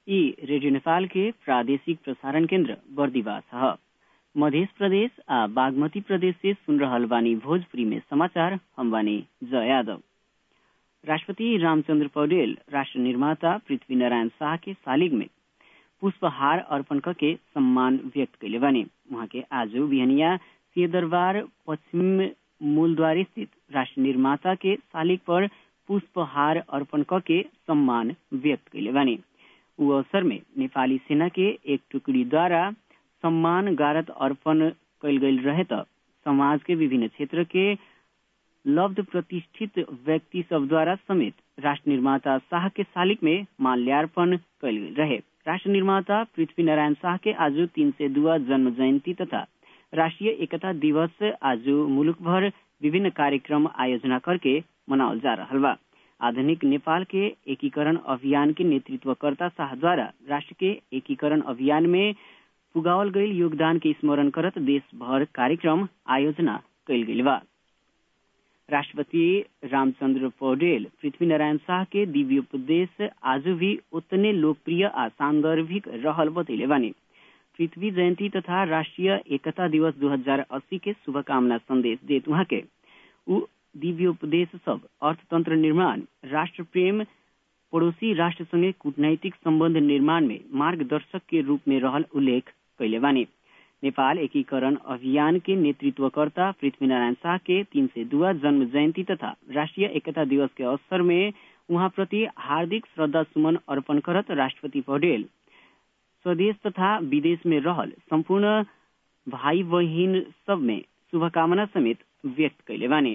ई रेडियो नेपाल के प्रादेशिक प्रसारण केन्द्र बर्दिवास ह मध्य प्रदेश आ बागमती प्रदेश से सुन रहल बानी भोजपुरी में समाचार हम बानी जय यादव राष्ट्रपति रामचंद्र पौडेल राष्ट्र निर्माता पृथ्वी नारायण शाह के सालिग में पुष्पहार अर्पण करके सम्मान व्यक्त कैले बानी वहाँ के आज बिहनिया सिंहदरबार पश्चिम मूलद्वार स्थित राष्ट्र निर्माता के सालिग पर पुष्पहार अर्पण करके सम्मान व्यक्त कैले बानी उ अवसर में नेपाली सेना के एक टुकड़ी द्वारा सम्मान गारत अर्पण कैल गईल रहे त समाज के विभिन्न क्षेत्र के लब्ध प्रतिष्ठित व्यक्ति सब द्वारा समेत राष्ट्र निर्माता शाह के सालिक में माल्यार्पण कैल गईल रहे राष्ट्र निर्माता पृथ्वी नारायण शाह के आज तीन से दुआ जन्म जयंती तथा राष्ट्रीय एकता दिवस आज मुलुक भर विभिन्न कार्यक्रम आयोजना करके मनावल जा रहा बा आधुनिक नेपाल के एकीकरण अभियान के नेतृत्वकर्ता शाह द्वारा राष्ट्र के एकीकरण अभियान में पुगावल गईल योगदान के स्मरण करत देश भर कार्यक्रम आयोजना कैल गईल बा राष्ट्रपति रामचंद्र पौडेल पृथ्वी नारायण शाह के दिव्योपदेश आज भी उतने लोकप्रिय आ सांदर्भिक रहल बतैले बानी पृथ्वी जयंती तथा राष्ट्रीय एकता दिवस 2080 के शुभकामना संदेश देत वहाँ के उ दिव्योपदेश सब अर्थतंत्र निर्माण राष्ट्र प्रेम पड़ोसी राष्ट्र संगे कूटनैतिक संबंध निर्माण में मार्गदर्शक के रूप में रहल उल्लेख कैले बानी नेपाल एकीकरण अभियान के नेतृत्वकर्ता पृथ्वी नारायण शाह के तीन से दुआ जन्म जयंती तथा राष्ट्रीय एकता दिवस के अवसर में उहाँ प्रति हार्दिक श्रद्धा सुमन अर्पण करत राष्ट्रपति पौडेल स्वदेश तथा विदेश में रहल संपूर्ण भाई बहिन सब में शुभकामना समेत व्यक्त कैले बानी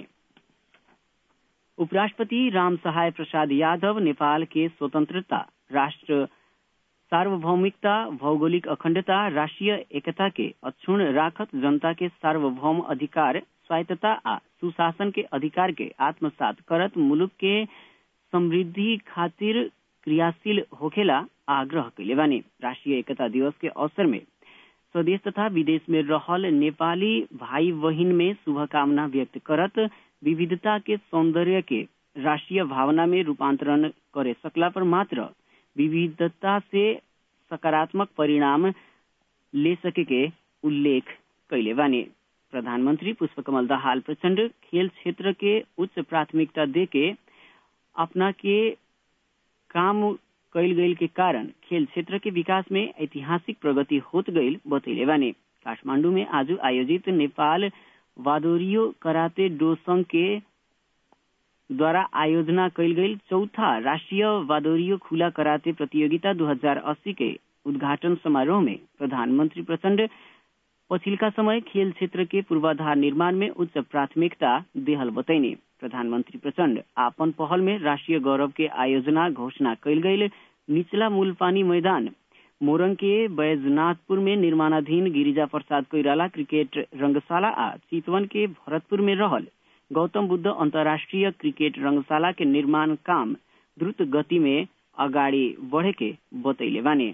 उपराष्ट्रपति राम सहाय प्रसाद यादव नेपाल के स्वतंत्रता राष्ट्र सार्वभौमिकता भौगोलिक अखण्डता राष्ट्रिय एकता के अक्षुण राखत जनता के सार्वभौम अधिकार स्वायत्तता आ सुशासन के अधिकार के आत्मसात करत मुलुक के समृद्धि खातिर क्रियाशील होखेला आग्रह कैले बानी राष्ट्रीय एकता दिवस के अवसर में स्वदेश तथा विदेश में रहल नेपाली भाई बहिन में शुभकामना व्यक्त करत विविधता के सौंदर्य के राष्ट्रीय भावना में रूपांतरण करे सकला पर मात्र विविधता से सकारात्मक परिणाम ले सके के उल्लेख कैले बानी प्रधानमंत्री पुष्पकमल दाहाल प्रचंड खेल क्षेत्र के उच्च प्राथमिकता दे के अपना के काम कैल गईल के कारण खेल क्षेत्र के विकास में ऐतिहासिक प्रगति होत गईल बतैले बानी काठमांडू में आज आयोजित नेपाल वादोरियो कराते डो संघ के द्वारा आयोजना कैल गई चौथा राष्ट्रीय वादोरियो खुला कराते प्रतियोगिता 2080 के उद्घाटन समारोह में प्रधानमंत्री प्रचंड पछिल्का समय खेल क्षेत्र के पूर्वाधार निर्माण में उच्च प्राथमिकता देहल बतैने प्रधानमंत्री प्रचंड आपन पहल में राष्ट्रीय गौरव के आयोजना घोषणा कैल गई निचला मूलपानी मैदान मोरंग के बैजनाथपुर में निर्माणाधीन गिरिजा प्रसाद कोइराला क्रिकेट रंगशाला आ चितवन के भरतपुर में रहल गौतम बुद्ध अंतर्राष्ट्रीय क्रिकेट रंगशाला के निर्माण काम द्रुत गति में अगाडि बढ़े के बतैले बानी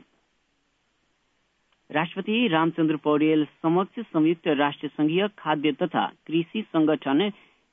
राष्ट्रपति रामचंद्र पौडेल समक्ष संयुक्त राष्ट्र संघीय खाद्य तथा कृषि संगठन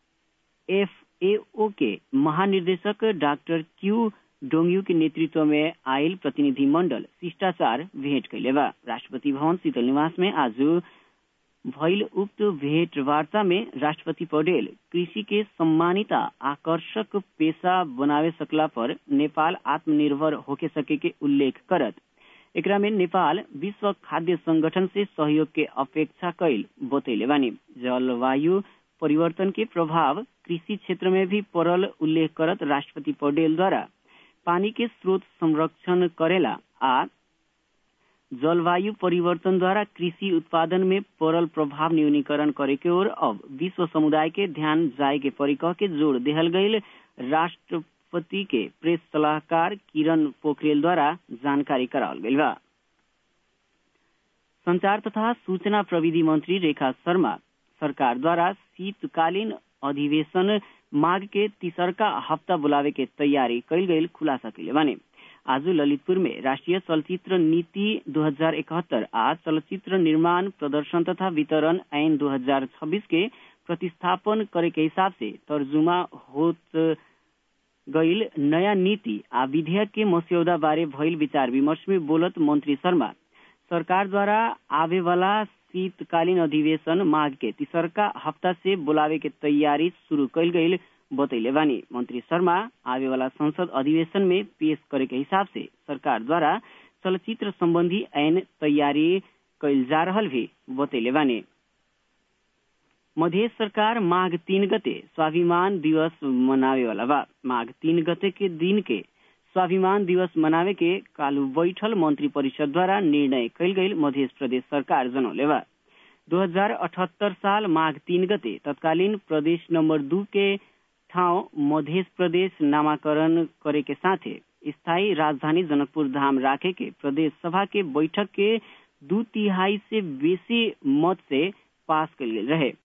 एफएओ के महानिर्देशक डॉक्टर क्यू डोंगयू के नेतृत्व में आयल प्रतिनिधि मंडल शिष्टाचार भेंट कैले बा राष्ट्रपति भवन शीतल निवास में आज भइल उक्त भेंट वार्ता में राष्ट्रपति पौडेल कृषि के सम्मानित आकर्षक पेशा बनावे सकला पर नेपाल आत्मनिर्भर होके सके के उल्लेख करत एकरा में नेपाल विश्व खाद्य संगठन से सहयोग के अपेक्षा कैल बतैले बानी जलवायु परिवर्तन के प्रभाव कृषि क्षेत्र में भी पड़ल उल्लेख करत राष्ट्रपति पौडेल द्वारा पानी के स्रोत संरक्षण करेला आ जलवायु परिवर्तन द्वारा कृषि उत्पादन में पड़ल प्रभाव न्यूनीकरण करे के ओर अब विश्व समुदाय के ध्यान जाए के परिकह के जोड़ देहल गईल राष्ट्रपति के प्रेस सलाहकार किरण पोखरेल द्वारा जानकारी करावल गईल बा संचार तथा सूचना प्रविधि मंत्री रेखा शर्मा सरकार द्वारा शीतकालीन अधिवेशन माघ के तीसरका हफ्ता बुलावे के तैयारी कैल गईल खुलासा कैले बानी आज ललितपुर में राष्ट्रीय चलचित्र नीति 2071 आ चलचित्र निर्माण प्रदर्शन तथा वितरण ऐन 2026 के प्रतिस्थापन करे के हिसाब से तर्जुमा होत गईल नया नीति आ विधेयक के मस्यौदा बारे भइल विचार विमर्श में बोलत मंत्री शर्मा सरकार द्वारा आवे वाला शीतकालीन अधिवेशन माघ के तीसरका हफ्ता से बुलावे के तैयारी शुरू कैल गईल बतैले बानी मंत्री शर्मा आवे वाला संसद अधिवेशन में पेश करे के हिसाब से सरकार द्वारा चलचित्र संबंधी ऐन तैयारी कैल जा रहल भी बतैले बानी मध्य सरकार माघ तीन गते स्वाभिमान दिवस मनावे वाला बा माघ तीन गते के दिन के स्वाभिमान दिवस मनावे के कालू बैठल मंत्री परिषद द्वारा निर्णय कैल गईल मध्य प्रदेश सरकार जनौले बा दो हजार अठहत्तर साल माघ तीन गते तत्कालीन प्रदेश नंबर दू के ठाउँ मध्य प्रदेश नामाकरण करे के साथे स्थायी राजधानी जनकपुर धाम राखे के प्रदेश सभा के बैठक के दू तिहाई से बेसी मत से पास कल गेल रहे